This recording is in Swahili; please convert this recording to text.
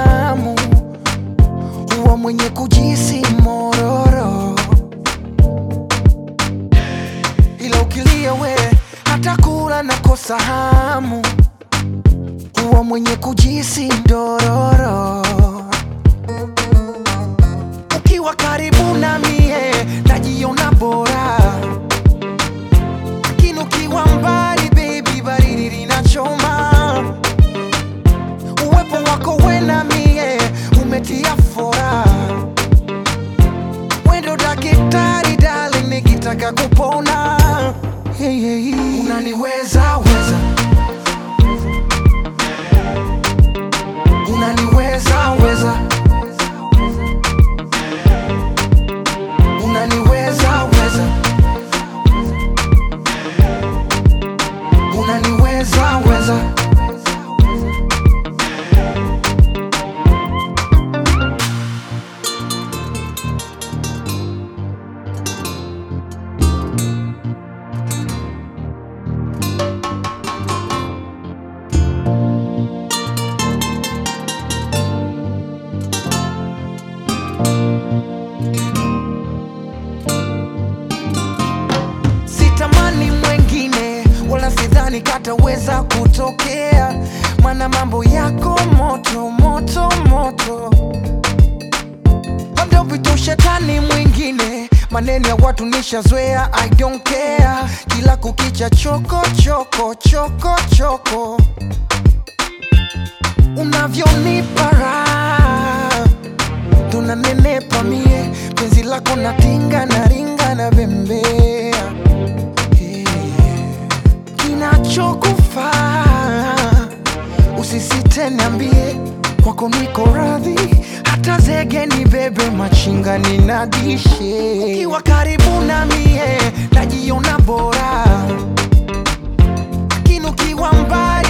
hamu, huwa mwenye kujisi mororo, ila ukilia we hata kula nakosa hamu, huwa mwenye kujisi dororo. Ukiwa karibu na mie najiona bora, lakini ukiwa mbali baby, baridi linachoma. Uwepo wako we na mie umetia fora, wendo daktari darling, nikitaka kupona hey, hey, hey. Unaniweza weza, unaniweza weza, unaniweza weza, unaniweza weza. sitamani mwengine wala sidhani kataweza kutokea, mana mambo yako moto moto moto, labda upite ushetani mwingine. Maneno ya watu nishazoea, I don't care. Kila kukicha choko choko choko choko, unavyonipa raha tunanenepa mie, penzi lako natinga na ringa na bembea kinachokufaa usisite, niambie, kwako niko radhi, hata zege ni bebe, machinga ninadishe. Ukiwa karibu na mie najiona bora, lakini ukiwa mbali